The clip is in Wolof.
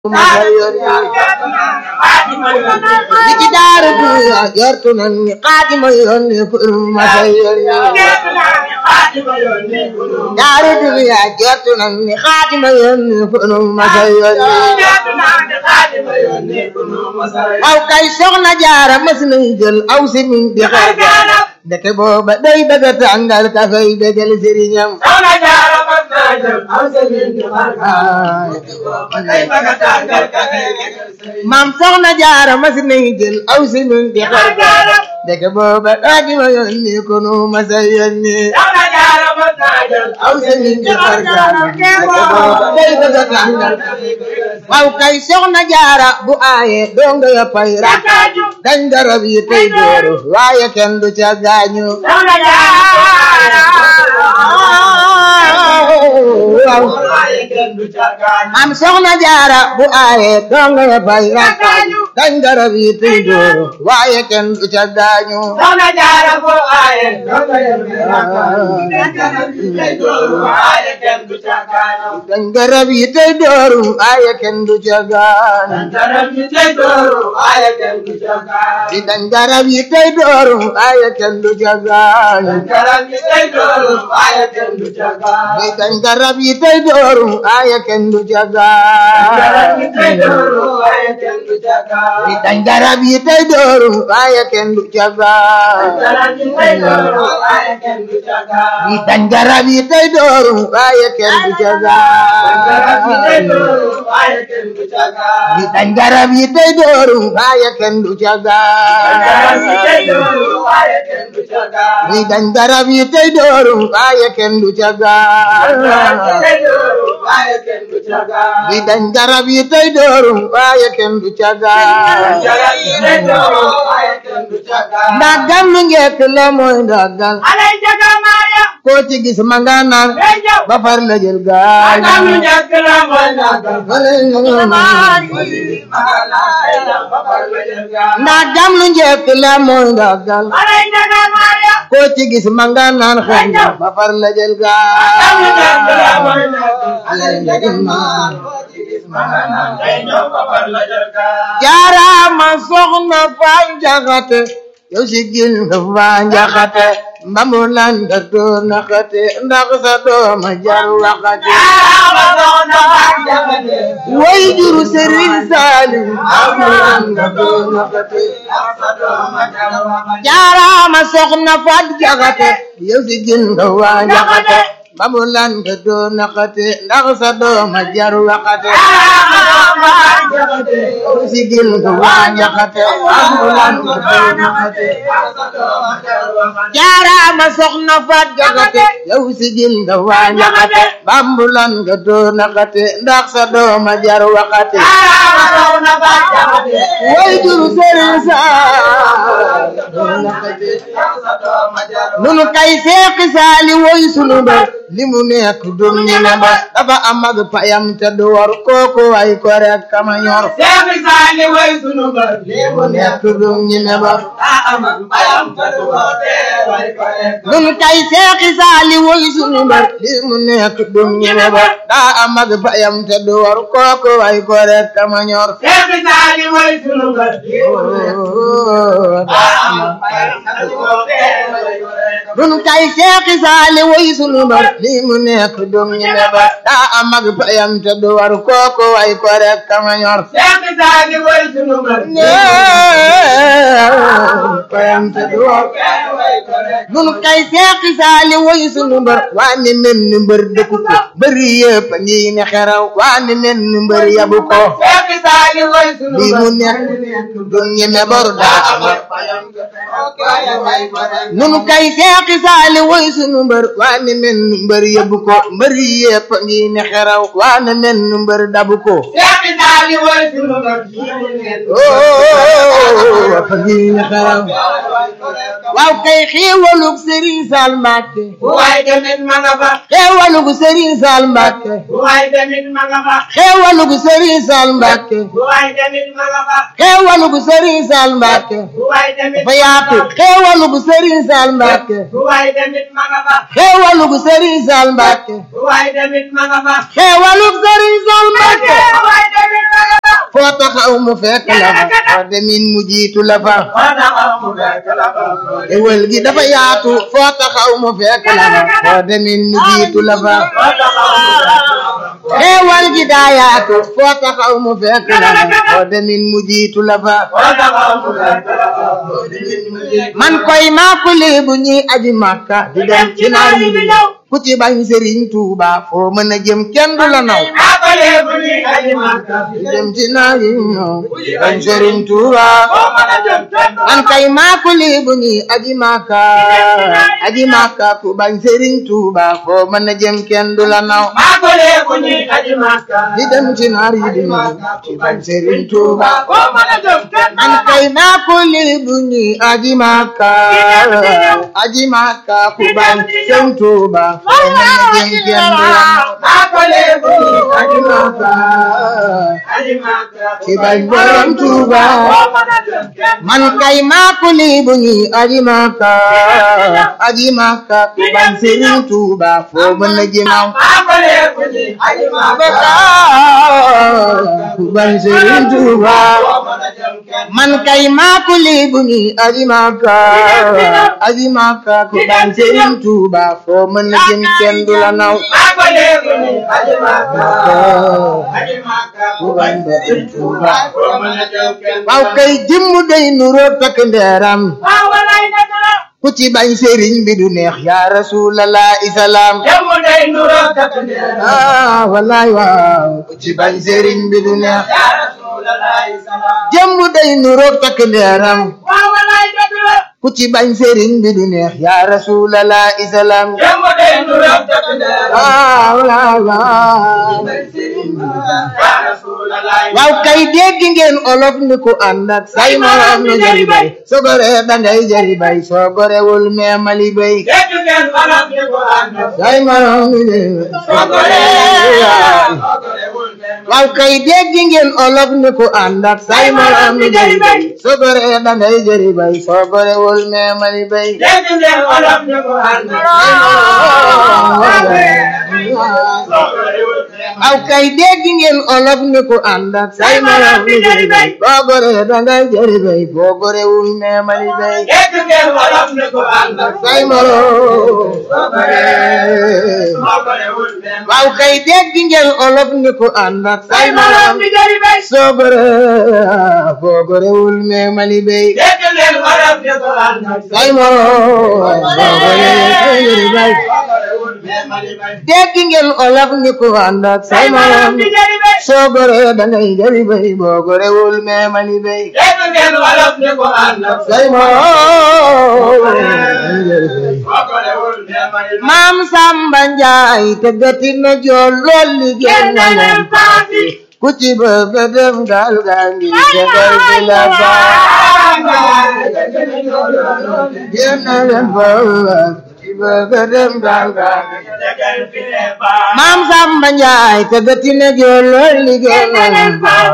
di ci daara du jortu nan ni xaadima yónni pour ma sa yónni daara du ya jortu nan ni xaadima yónni pour ma sa yónni aw kay soxna jaara mas nañ jël aw si min di xar jaara dëkk booba day bëgg a tàngal ka fay bégal sëriñam soxna jaara mas naa jël aw si min di xar maam soxna jaara mas nañ jël aw si min di xar jaara dëkk booba xaadima yónni ko nu ma sa yónni soxna jaara mas naa jël aw si min di xar jaara dëkk booba day bëgg a tàngal waaw kay soxna jaara bu aaye donga ya pay rak dañ darab yi tey dooru waaye kenn du ca gaañu soxna jaara waaw waaye kenn du ca gaañu am soxna jaara bu aaye donga ya pay rak dañ darab yi tey dooru waaye kenn du ca gaañu soxna jaara bu aaye donga ya pay waaye kenn du ca gaañu dañ darab yi tey dooru waaye kenn du ca gaañu Darab yi tey dooru waaye kenn du ca gaañu di dañ darab yi tey dooru waaye kenn du ca gaañu Darab yi tey dooru waaye kenn du ca gaañu di dañ darab yi tey dooru waaye kenn du ca Darab yi tey gaañu dooru waaye kenn du ca gaañu di dañ darab yi tey dooru waaye kenn du ca Darab yi tey dooru gaañu waaye kenn du ca gaañu di dañ darab yi tey dooru waaye kenn du ca Darab yi tey gaañu dooru waaye kenn du ca gaañu di dañ darab yi tey dooru waaye kenn du ca Darab yi tey gaañu dooru waaye kenn du ca gaañu di dañ darab yi tey dooru waaye kenn du ca Darab yi tey gaañu dooru waaye kenn du ca gaañu di dañ darab yi tey dooru waaye kenn du ca Darab yi tey dooru gaañu waaye kenn du ca gaañu ndagam mi ngekk la mooy ndagal Alay jaga Maria koo ci gis ma nga naan Hey Jaw ba far la jël gaal Agam lu njëkk la mooy nagal ndagam lu njëkk la mooy ndagal Alay jaga Maria koo ci gis ma nga naan xëy na ba far la jël Agam lu njëkk la mooy gaal nagal jaaraama soxna faa njaxate yow si gil nga faa njaxate mbamu lan nga doon naxate ndax sa dooma jar waxate way juru sëriñ Saaliw mbamu lan nga doon naxate jaaraama soxna faa njaxate yow si gil nga faa njaxate mbamu lan nga doon naxate ndax sa dooma jar waxate yow si gil nga faa njaxate mbamu lan nga doon naxate jaaraama soxna faat jaxate yow sigil nga waa njaxate bambulan nga doo naxate ndax sa dooma jar waxate way juru sëriñ saa doo naxate nunu kay seexi saali woy sunu mbër li mu nekk dum ñi ne ba dafa am ak payam te du war kooku way ko rek kama ñor mu nekk dum ñi ne ba nun kay seexi saali woy sunu mbër li mu nekk dum ñi ne ba daa am ak payam te du war kooku way ko rek kama ñor nun kay seexi saali woy sunu mbër li mu nekk dum ñi ne ba daa am ak payam te du war kooku way ko rek kama ñor payam te du war nun kay seexi saali woy sunu mbër waa ni men ni mbër dëkku ko bëri yëpp a ngi ne xeraw waa ni men ni mbër yabu ko li mu nekk dum ñi ne bor daa am nun kay seexi saali woy sunu mbër waa ni men ni mbër yabu ko mbëri yëpp a ngi ne xeraw waa ni men ni mbër dabu ko oh fa ngi ne xeraw waaw kay xéewalug Serigne Sall Mbacke bu waay demit ma nga fa xéewalug Serigne Sall Mbacke bu waay demit ma nga fa xéewalug Serigne Sall Mbacke bu waay demit ma nga fa xéewalug Serigne Sall Mbacke bu waay demit dafa yaatu xéewalug Serigne Sall Mbacke bu waay demit ma nga fa xéewalug Serigne Sall Mbacke bu waay demit ma nga fa xéewalug Serigne Sall Mbacke bu waay demit ma nga fa foo taxaw mu fekk la fa foo demin mu jiitu la fa waa taxaw mu fekk la fa xéewal gi dafa yaatu foo taxaw mu fekk la fa foo demin mu jiitu la fa waa taxaw mu fekk la fa xéewal gi daa yaatu foo taxaw mu fekk la fa foo demin mu jiitu la fa waa taxaw mu fekk la fa boo demit mu jiitu man koy maakuli bu ñuy aji màkka di dem ci naar yi di ñëw ku ci bañ Serigne Touba foo mën a jëm kenn du la naw akole bu ñuy aji Makka di dem ci naar yi ñëw bañ Serigne Touba boo mën a jëm kenn du man kay maakuli bu ñuy aji màkka aji màkka ku bañ Serigne Touba foo mën a jëm kenn du la naw akole bu ñuy aji Makka di dem ci naar yi di ñëw ci bañ Serigne Touba boo mën a jëm kenn du man kay maakuli bu ñuy aji màkka aji màkka ku bañ Serigne Touba foo mën a jëm kenn du la naw akole bu ñuy aji aji Makka màkka aji Makka ci bañ borom Touba boo mën a jëm kenn man kay maakuli bu ñuy aji màkka aji màkka ku bañ Serigne Touba foo mën a jëm naw akole bu ñuy aji Makka ku bañ Serigne Touba boo mën a jëm kenn man kay maakuli bu ñuy aji màkka aji màkka ku bañ Serigne Touba foo mën a jëm kenn du la naw akole bu ñuy aji Makka aji Makka ku bañ Serigne Touba boo mën a jëm kenn waaw kay jëmm day nuroo takk ndeeram waaw walaay dëgg la ku ci bañ Serigne bi du neex yaa rasulallah isalaam jëmm day nuroo takk ndeer ah wallaay waaw ku ci bañ Serigne bi du neex yaa Rasulallah salaam jëmm day nuroo takk ndeeram waaw walaay dëgg la ku ci bañ Serigne bi du neex yaa rasulallah isalaam jëmm day nuroo takk ndeer ah wallaay waaw yaa Rasulallah waaw kay dégg ngeen olof ni ku ànd ak say morom nu jëri bay soo goree dangay jëri bay soo gorewul meemali bay dégg ngeen wolof di ko ànd say morom nu jëri bay soo goree waaw kay dégg ngeen olof ni ku ànd ak say morom nu jëri bay soo goree dangay jëri bay soo gorewul meemali bay dégg ngeen wolof di ko ànd waaw kay dégg ngeen olof ni ku ànd ak say morom nu jëri bay boo goree dangay jëri bay boo gorewul meemali bay dégg ngeen wolof di ko ànd say morom waaw kay dégg ngeen olof ni ku ànd ak say morom di jëri bay soo gore boo gorewul meemali bay dégg ngeen wolof di ko ànd say morom boo gorewul bay dégg ngeen olof ni ku ànd ak say morom di jëri bay soo gore dangay jëri bay boo gorewul meemali bay dégg ngeen wolof di ko ànd say morom maam Samba Njaay tëggati na jool lool liggéey na leen paati ku ci bëgg a dem gaal gaa ngi tegal di la baax génn na leen foofu ku ci bëgg a dem gaal gaa ngi maam Samba Njaay tëggati na jool lool liggéey na leen paati